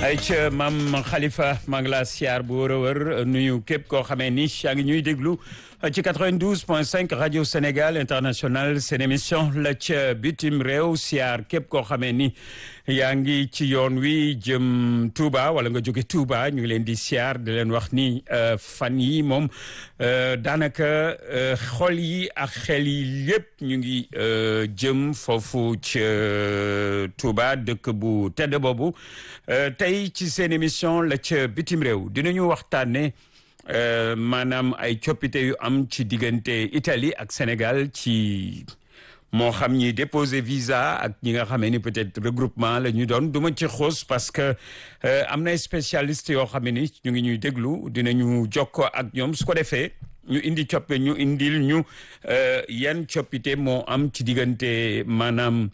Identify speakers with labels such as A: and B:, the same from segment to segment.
A: ay ca maam Khalifa maa ngi laa siyaar bu wër a wër nuyu képp koo xamee ni yaa ngi ñuy déglu ci 92 point 5 rajo Sénégal international seen émission la ca bitim réew siyaar képp koo xamee ni yaa ngi ci yoon wi jëm Touba wala nga jóge Touba ñu ngi leen di siyaar di leen wax ni fan yi moom daanaka xol yi ak xel yi yëpp ñu ngi jëm foofu ca Touba dëkk bu tedd boobu tey ci seen émission la ca bitim réew dinañu waxtaane maanaam ay coppite yu am ci diggante Italie ak Sénégal ci moo xam ñi déposé visa ak ñi nga xamee ni peut-être regroupement la ñu doon du ma ci xoos parce que am na spécialiste yoo xam ni ñu ngi ñuy déglu dinañu jokkoo ak ñoom su ko defee ñu indi coppe ñu indil ñu yan coppite moo am ci diggante maanaam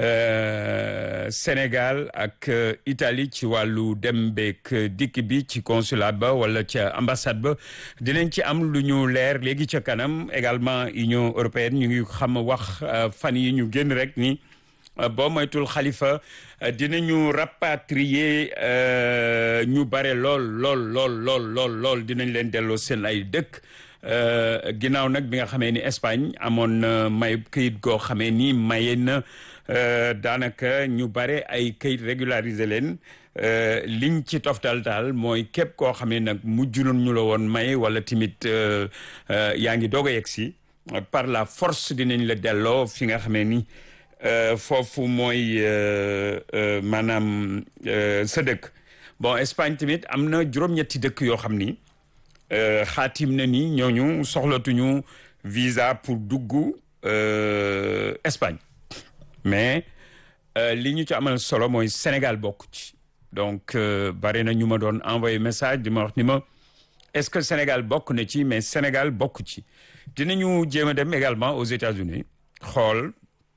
A: Sénégal ak Italie ci wàllu dem beek dikk bi ci consulat ba wala ca ambassade ba dinañ ci am lu ñu leer léegi ca kanam également Union européenne ñu ngi xam wax fan yi ñu génn rek ni boo moytul xalifa dinañu rapatrier ñu bare lool lool lool lool lool lool dinañ leen delloo seen ay dëkk ginnaaw nag bi nga xamee ni Espagne amoon na may këyit goo xamee ni maye na daanaka ñu bare ay këyit régulariser leen liñ ci toftal daal mooy képp koo xam ne nag mujjulun ñu la woon may wala tamit yaa ngi doog a yegg si par la force dinañ la delloo fi nga xamee ni foofu mooy maanaam sa dëkk bon Espagne tamit am na juróom-ñetti dëkk yoo xam ni xaatim na ni ñooñu soxlatuñu visa pour dugg Espagne mais li ñu ci amal solo mooy Sénégal bokk ci donc bari na ñu ma doon envoyé message di ma wax ni ma est-ce que Sénégal bokk na ci mais Sénégal bokk ci dinañu jéem a dem également aux États-Unis xool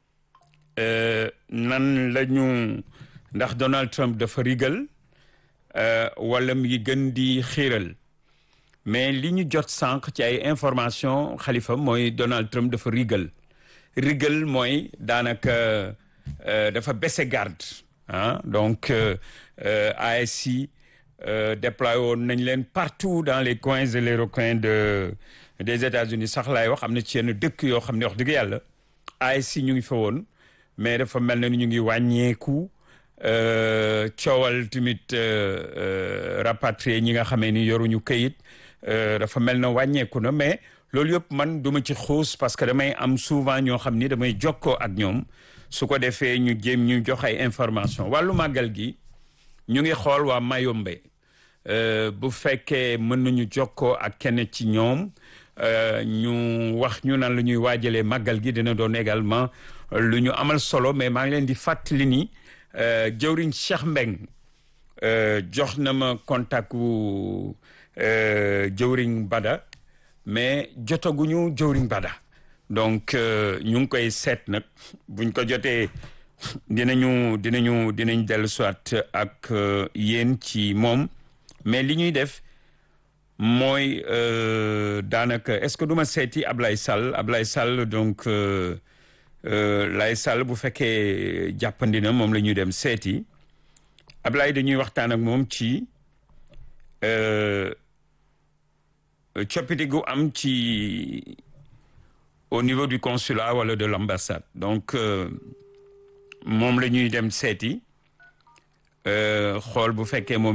A: nan la ñu ndax Donald Trump dafa rigal wala mi ngi gën di xiiral mais li ñu jot sànq ci ay information xalifa mooy Donald Trump dafa rigal rigal mooy daanaka dafa baissé garde ah donc ASI déployé woon nañ leen partout dans les coins et les recoins de des États-Unis sax laay wax am na ci yenn dëkk yoo xam ne wax dëgg yàlla ASI ñu ngi fa woon mais dafa mel na ni ñu ngi wàññeeku coowal tamit rapatrié ñi nga xamee ni yoruñu këyit dafa mel na wàññeeku na mais loolu yëpp man duma ci xuus parce que damay am souvent ñoo xam ni damay jokkoo ak ñoom su ko defee ñu jéem ñu jox ay information wàllu màggal gi ñu ngi xool waa Mayombe bu fekkee mën nañu jokkoo ak kenn ci ñoom ñu wax ñu nan la ñuy waajalee màggal gi dina doon également lu ñu amal solo mais maa ngi leen di fàttali ni jëwriñ Cheikh Mbeng jox na ma contact wu jëwriñ Bada mais jotaguñu jëwriñ Bada donc ñu ngi koy seet nag buñ ko jotee dinañu dinañu dinañ dellu soit ak yéen ci moom mais li ñuy def mooy daanaka est-ce que du ma seeti Ablaye Sall Ablaye Sall donc Lay Sall bu fekkee jàppandi na moom la ñuy dem seeti Ablaye dañuy waxtaan ak moom ci coppite gu am ci au niveau du consulat wala de l'ambassade donc moom la ñuy dem seeti xool bu fekkee moom